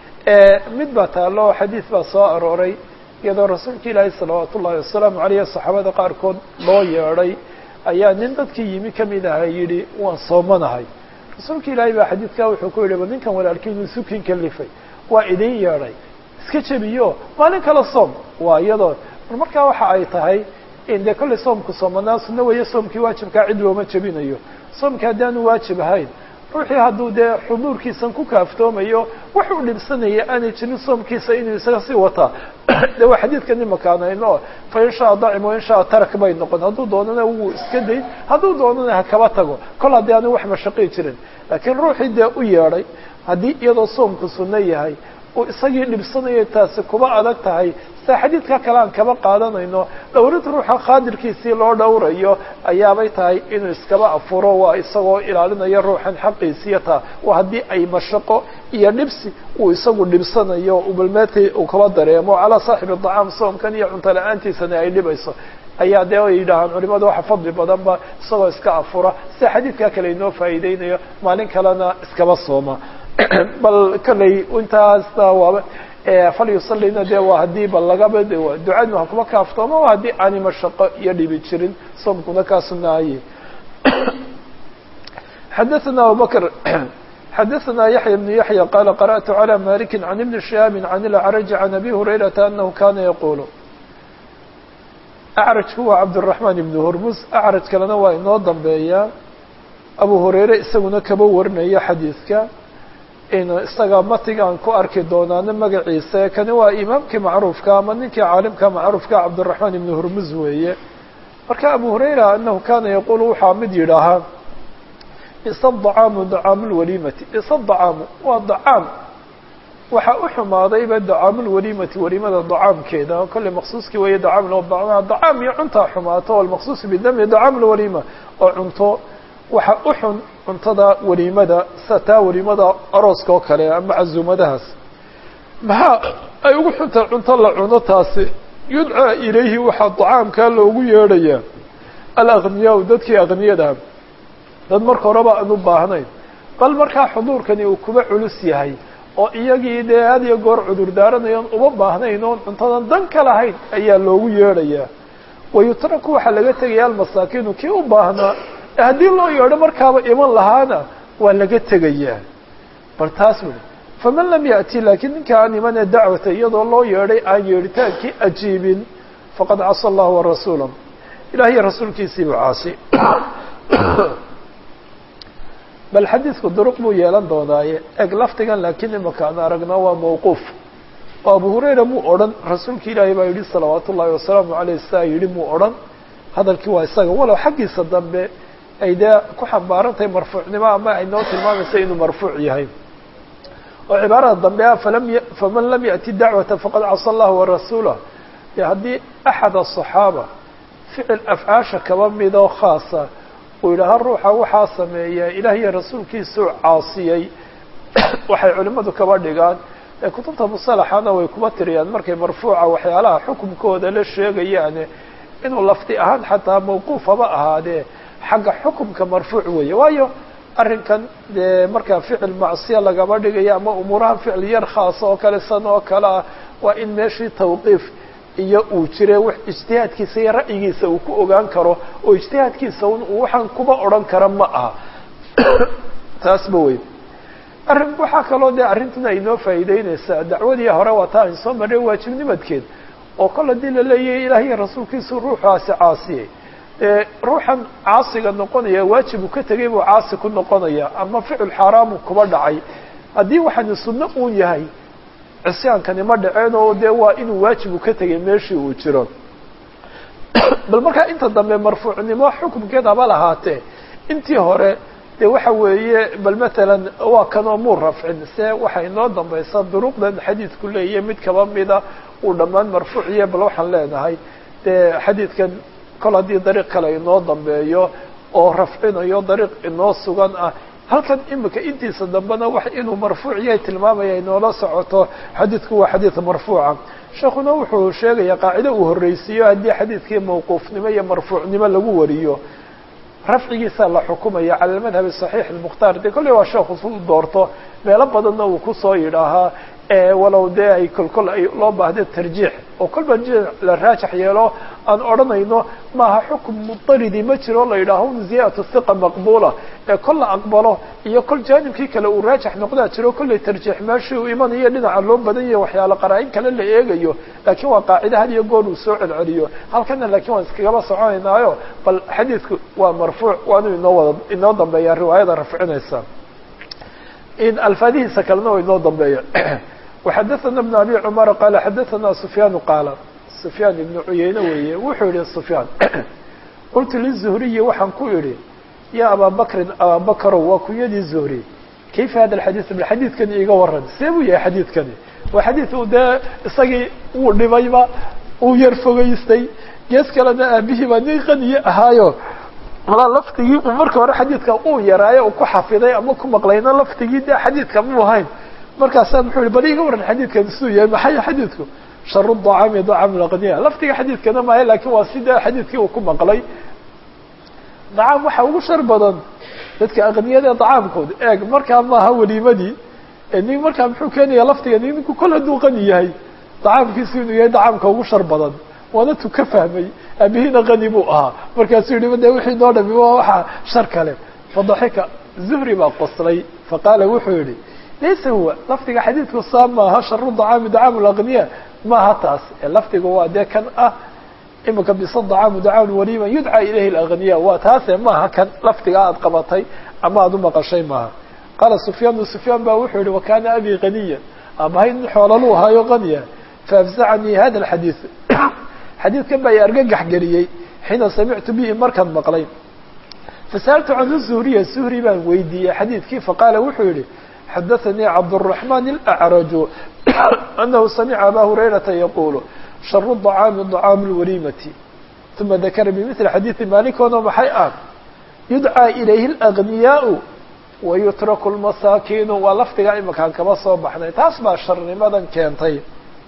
mid baa taalo xadiid baa soo arooray iyadoo rasuulka ilaahi salawaat ullahi wasalaamu caleyh saxaabada qaarkood loo yeedhay ayaa nin dadkii yimi kamid aha yidhi waan soomanahay rasuulka ilaahay baa xadiidkaa wuxuu ku yidhi ba ninkan walaalkiinu isukin kalifay waa idin yeedhay iska jebiyo maalin kale soom waa iyadoo markaa waxa ay tahay in dee kollay soomku soomanaa sunno weeye soomkii waajibkaa cid looma jebinayo soomki haddaanu waajib ahayn ruuxii hadduu dee xuduurkiisan ku kaaftoomayo wax u dhibsanaya aanay jirin soomkiisa inuu isaga sii wataa de waa xadiidkan imakaanayno fa in shaa dacim wa in shaa tarak bay noqon hadduu doonana wuu iska dayn hadduu doonana ha kaba tago kol haddii aanu wax mashaqii jirin laakiin ruuxii dee u yeedhay haddii iyadoo soomku sunno yahay uu isagii dhibsanayo taasi kuba adag tahay sida xadiidka kale aan kaba qaadanayno dhowrid ruuxa khaadirkiisii loo dhowrayo ayaabay tahay inuu iskaba afuro waa isagoo ilaalinayo ruuxan xaqiisiya taa waa haddii ay mashaqo iyo dhibsi uu isagu dhibsanayo ubalmeetay uu kaba dareemo calaa saaxibi dacaam soomkan iyo cunto la-aantiisana ay dhibayso ayaa dee ay yidhaahaan culimadu waxa fadli badanba isagoo iska afura sida xadiidka kale inoo faa'iideynayo maalin kalena iskaba sooma bal kollay intaasna waaba falyusalina dee waa haddii bal lagaba ducadu ha kuma kaaftoomo waa haddii aani mashaqo iyo dhibi jirin soomkuna kaa sunaaye xadaثna abubakr xadaثna yaحya بن yaحya qala qarأtu عlى maliki عan ibni شihaabi عan اlأcraj عan abi hurayrata anahu kana yaqul acrajku waa cabdالرaحman ibn hurmus acraj kalena waa inoo dambeeya abu hurayre isaguna kaba warinaya xadiidka in isaga matigaan ku arki doonaano magaciisa kani waa imaamkii macruufka ama ninkii caalimka macruufka cabdالرaحman ibn hurmuz weeye marka abu hurayra anahu kana yaqul waxaa mid yidhaahaa isa dacaamu dacaamu lwalimati isa dacaamu waa dacaam waxaa u xumaadayba dacaamu lwalimati walimada dacaamkeeda kolley maqsuuskii weeye dacaam dacaam iyo cuntaa xumaato almaqsuus bidami dacaam lwalima oo cunto waxa u xun cuntada waliimada sida taa waliimada arooska oo kale ama cazuumadahaas maxaa ay ugu xuntahay cunto la cuno taasi yudcaa ilayhi waxaa dacaamkaa loogu yeedhayaa alakniyaa dadkii akniyadaha dad marka horeba aan u baahnayn bal markaa xuduurkani uu kuba culus yahay oo iyagii dee had iyo goor cudur daaranayoon uma baahnayn oon cuntadan dan ka lahayn ayaa loogu yeedhayaa wayutraku waxaa laga tegaya almasaakiinu kii u baahnaa haddii loo yeedho markaaba iman lahaana waa laga tegayaa bal taas weli faman lam ya'ti laakiin ninka aan imane dacwata iyadoo loo yeedhay aan yeedhitaankii ajiibin faqad casa allahu warasuula ilaah iyo rasuulkiisiibu caasi bal xadiidku duruq buu yeelan doonaaye eg lafdigan laakiin imaka aan aragnaa waa mawquuf oo abu hurayra muu odhan rasuulka ilaahay baa yidhi salawaat ullaahi wasalaamu caleyh saa yidhi muu odhan hadalkii waa isaga walow xaggiisa dambe ay dee ku xambaarantahay marfuucnimo ama ay noo tilmaamaysa inuu marfuuc yahay oo cibaarada dambe ah falam faman lam ya'ti dacwata faqad casa allahu warasuulah dee haddii axad aلصaxaaba ficil afcaasha kaba midoo khaasa uu yidhaaha ruuxa waxaa sameeya ilaah iyo rasuulkiisuu caasiyey waxay culimmadu kaba dhigaan ee kutubta musalaxana way kuba tiriyaan markay marfuuca waxyaalaha xukumkooda la sheegayaane inuu lafdi ahaan xataa mawquuf haba ahaadee xagga xukumka marfuuc weeye waayo arrinkan dee markaa ficil macsiya lagaba dhigayo ama umuuraha ficil yar khaasa oo kale san oo kale ah waa in meeshii tawqiif iyo uu jire wax ijtihaadkiisa iyo ra'yigiisa uu ku ogaan karo oo ijtihaadkiisa uu waxaan kuba odhan kara ma aha taasba wey arrin waxaa kaloo dee arrintan ay noo faa'iideyneysaa dacwadii hore waa taa ayn soo marray waajibnimadkeed oo kol haddii la leeyahay ilaah iyo rasuulkiisu ruuxaasi caasiyey dee ruuxan caasiga noqonaya waajibu ka tegay buu caasi ku noqonaya ama ficil xaaraamu kuba dhacay haddii waxaani sunno uu yahay cisyaankani ma dhaceen oo dee waa inuu waajibu ka tegay meeshii uu jiro bal markaa inta dambe marfuucnimo xukumkeed haba lahaatee intii hore de waxa weeye bal matalan waa kanoo muu rafcin se waxay noo dambaysaa duruqdan xadiidku leeyahay mid kaba mida uu dhammaan marfuuciye bal waxaan leenahay dee xadiidkan kol haddii dariiq kale inoo dambeeyo oo rafcinayo dariiq inoo sugan ah halkan imika intiisa dambena wax inuu marfuuciya tilmaamaya inoola socoto xadiidku waa xadiid marfuuca sheekuna wuxuu sheegaya qaacide uu horreysiiyo haddii xadiidkii mawquufnimo iyo marfuucnimo lagu wariyo rafcigiisa la xukumaya cala almadhab saxiix almukhtaar dee kolley waa sheekhu su doorto meelo badanna uu kusoo yidhaahaa walow dee ay kolkol ay loo baahda tarjiix oo kolba la raajax yeelo aan odhanayno maaha xukum mudaridi ma jiro la yidhaaho ziyadatu hiqa maqbuula ee kol la aqbalo iyo kol jaanibkii kale uu raajax noqdaa jiro kollay tarjiix meeshii uu imanayo dhinaca loo badan yahay waxyaalo qaraa-in kale la eegayo laakiin waa qaacida had iyo goor uu soo celceliyo halkana laakiin waan iskagaba soconaynaayo bal xadiidku waa marfuuc waanu inoo wada inoo dambeeyaa riwaayada rafcinaysa in alfaadihiisa kalena waa inoo dambeeya وxadثna بن abي cmر qال xadثna سفyاn qاala سفyاn iبن cuyeyne weeye wuxuu yihi سفyاn qultu للزهriyi waxaan ku idhi ya abا bkrin abا bkrow waa kunyadii زهri kayfa hada الxadيث bal xadiidkani iga waran see buu yahay xadiidkani waa xadiid uu dee isagii wuu dhibayba uu yar fogeystay gees kalena aabihii baa nin qaniye ahaayo malaa laftigii uu marka hore xadiidka uu yaraayo uu ku xafiday ama ku maqlayna laftigii de xadiidka mu ahayn markaasaa muxuu yihi bal iga waran xadiidkan siduu yahay maxay xadiidku sharu dacaami dacaam laqniya laftiga xadiidkana maayo lakin waa sida xadiidkii uu ku maqlay dacaam waxa ugu shar badan dadka aqniyada dacaamkooda eeg markaa maaha weliimadii nin markaa muxuu keenaya laftiga ninku kol hadduu qani yahay dacaamkiisu inuu yahay dacaamka ugu shar badan waana tu ka fahmay abihiina qani buu ahaa markaasuu yihi de wixii noo dhami waa waxa shar kale fadaxika zuhri baa qoslay faqaala wuxuu yihi laysa huwa lafdiga xadiidku saa maaha sharu dacaami dacaamu laqniya maaha taas ee lafdiga waa dee kan ah imika bisa dacaamu dacaamu waliima yudcaa ilayhi lagniya waa taase maaha kan lafdiga aad qabatay ama aad umaqashay maaha qaala sufyaanu sufyaan ba wuxuu yihi wakana abi qaniya abahay nin xoolalu ahaayo qaniya faafzacanii hada alxadiid xadiidkan baa i argagax geliyey xiina samictu bihi markaan maqlay fasa'altu canhu zuhriya zuhri baan weydiiyey xadiidkii faqaala wuxuu yihi xadaثnii cabdالرaحman الأعraju أnahu samca aba hurayrata yaqulu sharu الطacaami طacaamu الwalimati ثuma dakara bmثli xadiiثi malikoono maxay ah yudcىa ilayhi الأغniyaء wayutraku الmasaakiinu waa lafdigaa imakaan kaba soo baxnay taas baa sharnimadan keentay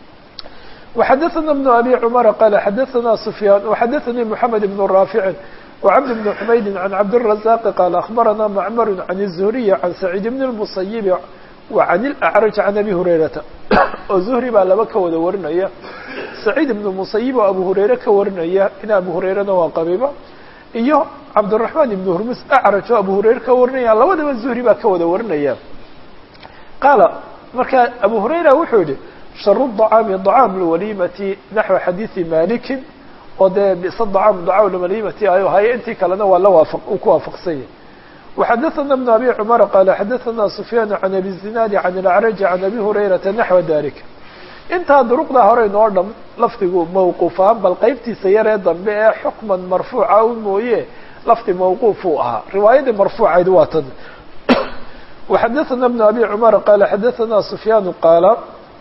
وxadaثna بن abi cmر qal xadaثna سfyaan وxadaثnii mحamed بن raafici وcبد بن حmaydi عن cبدالرزاq qال أخبرnا معmر عن الزهري عن سعيد بن المصيب وعن الأعرج عن أbي هريرةa oo زهري baa laba ka wada warinaya سعيد بن المصيب oo أبو هريرة ka warinaya in أبو هريرana waa qabiba iyo cبدالرحمن بن هرمس أعرج oo أبو هريرة ka warinaya labadaba زهري baa ka wada warinaya qاaل marka أبو هريرة wuxuu yihi شhر الطعاaم طعاaم الوليمة نحو xadيiثi مالك oo dee bisa dacaamu dacaw lamalimati ayo haye intii kalena waa la waafaq uu ku waafaqsanya وxadaثna بن abi cmر qال xadaثna سفyاn عan abi الزinاad عan الأعrج عan abi هurayرaةa نaحوa dalika intaa duruqda hore inoo dham lafdigu mawquufaan bal qeybtiisa yaree dambe ee xukman marfuuca u mooye lafdi mawquuf uu ahaa riwaayadii marfuucayd waa tan وxadaثna بن abi cmر qال xadaثna سفyاn qaala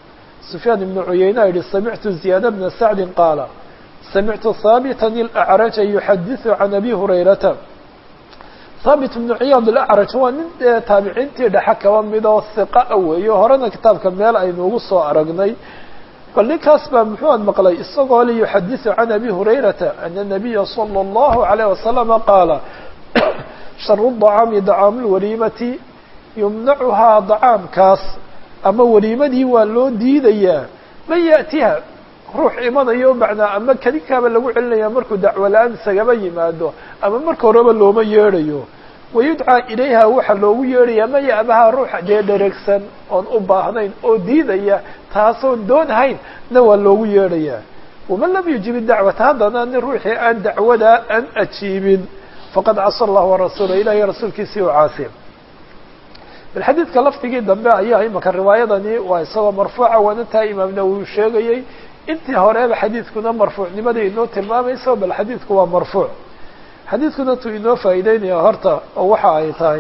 sufyaan ibnu cuyeyna yihi samictu ziyaada bna sacdin qaala samictu haabita alacraja yuxadiثu can abi hurayrata haabit ibnu ciyaad alacraj waa nin dee taabiciintii dhexe kaba mid oo hiqa a weeyo horena kitaabka meel aynuugu soo aragnay bal ninkaas baa muxuuan maqlay isagoo li yuxadiثu can abi hurayrata ana nabiya salى اllahu عalayه wasalama qaala sharu dacaami dacaamu lwaliimati yumnacuhaa dacaamkaas ama waliimadii waa loo diidayaa man yaأtiha ruux imanayo macnaa ama kadinkaaba lagu celinaya markuu dacwo la-aan isagaba yimaado ama marka horeba looma yeedhayo wayudcaa ilayha waxaa loogu yeedhaya ma ya'baha ruuxa dee dheregsan oon u baahnayn oo diidaya taasoon doonahayn na waa loogu yeedhayaa waman lam yujib dacwata haddana nin ruuxii aan dacwadaa aan ajiibin faqad casa allah warasuula ilahi rasuulkiisii u caasi bal xadiidka lafdigii dambe ayaa imaka riwaayadani waa isagoo marfuuca waana taa imaam nawowi sheegayey intii horeeba xadiidkuna marfuucnimada inoo tilmaamayso bal xadiidku waa marfuuc xadiidkuna tuu inoo faa'iideynaya horta oo waxa ay tahay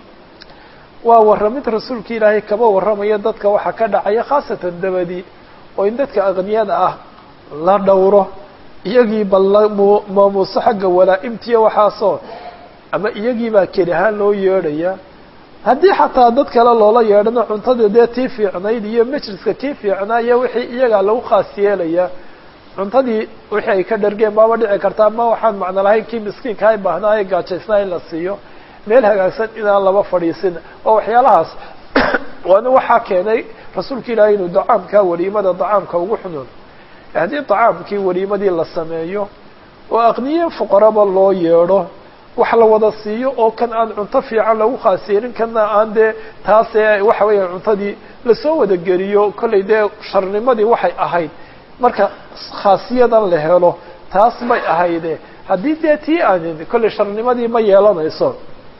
waa warramid rasuulka ilaahay kaba warramaya dadka waxaa ka dhacaya khaasatan dabadi oo in dadka aqniyada ah la dhowro iyagii bal la maamuuso xagga walaa-imtiya waxaasoo ama iyagii baa keli ahaan loo yeedhaya haddii xataa dad kale loola yeedhana cuntada dee tii fiicnayd iyo majliska kii fiicnaa iyo wixii iyagaa lagu khaas yeelaya cuntadii wixii ay ka dhargeen baaba dhici karta ama waxaan macno lahayn kii miskiinka ay baahnaaye gaajaysnaa in la siiyo meel hagaagsan inaan laba fadhiisin oo waxyaalahaas waana waxaa keenay rasuulka ilaahay inuu dacaamka waliimada dacaamka ugu xunuun haddii dacaamkii waliimadii la sameeyo oo aqniye fuqaraba loo yeedho wax la wada siiyo oo kan aan cunto fiican lagu khaas yeelin kana aan dee taase waxa weeya cuntadii lasoo wada geliyo kollay dee sharnimadii waxay ahayd marka khaasiyadan la helo taas may ahayde haddii dee tii aanin kollay sharnimadii ma yeelanayso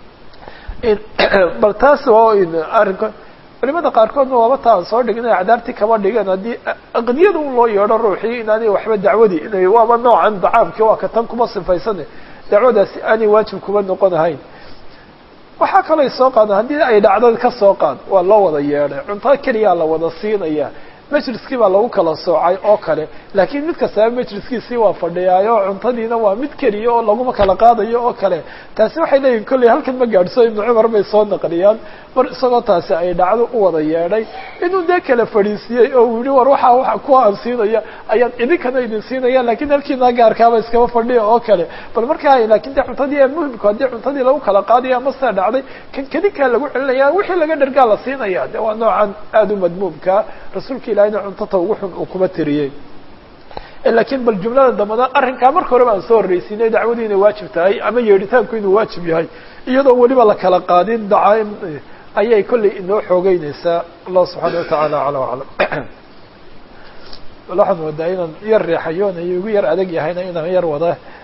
bal taas waa arrinka culimada qaarkoodna waaba ta aan soo dhignay acdaartii kama dhigan haddii aqniyada un loo yeedho ruuxii inaanay waxba dacwadii inay waaba noocan dacaamkii waa ka tan kuma sifaysane dacwadaasi aanay waajib kuma noqon ahayn waxaa kaloo soo qaada haddii ay dhacdo ka soo qaad waa loo wada yeedhay cunto keliyaa la wada siinaya majliskii baa lagu kala soocay oo kale laakiin mid kastaba majliskiisii waa fadhiyaayo cuntadiina waa mid keliya oo laguma kala qaadayo oo kale taasi waxay leeyihin kolley halkan ma gaadhso ibnu cumar bay soo naqliyaan mar isagoo taasi ay dhacdo u wada yeedhay inuu dee kala fadhiisiyey oo uu yihi war waxaa waa kuwa aan siinaya ayaan idinkana idin siinaya lakin halkiina gaarkaaba iskaba fadhiya oo kale bal markaa lakin de cuntadii muhimku haddii cuntadii lagu kala qaadaya ama sidaa dhacday kan kadinkaa lagu celinaya wixii laga dhargaa la siinaya de waa noocan aada u madmuumka rasuulka ilahina cuntata ugu xun uu kuma tiriyey lakiin bal jumlada dambana arrinkaa marka horeba aan soo horreysiinay dacwadii inay waajib tahay ama yeedhitaanku inuu waajib yahay iyadoo weliba la kala qaadin dacaim ayay kollay inoo xoogeyneysaa allah subxaana watacaala acla aclam waxaan moodaa inaan yar reexayoon iyo igu yar adag yahayna inaan yar wada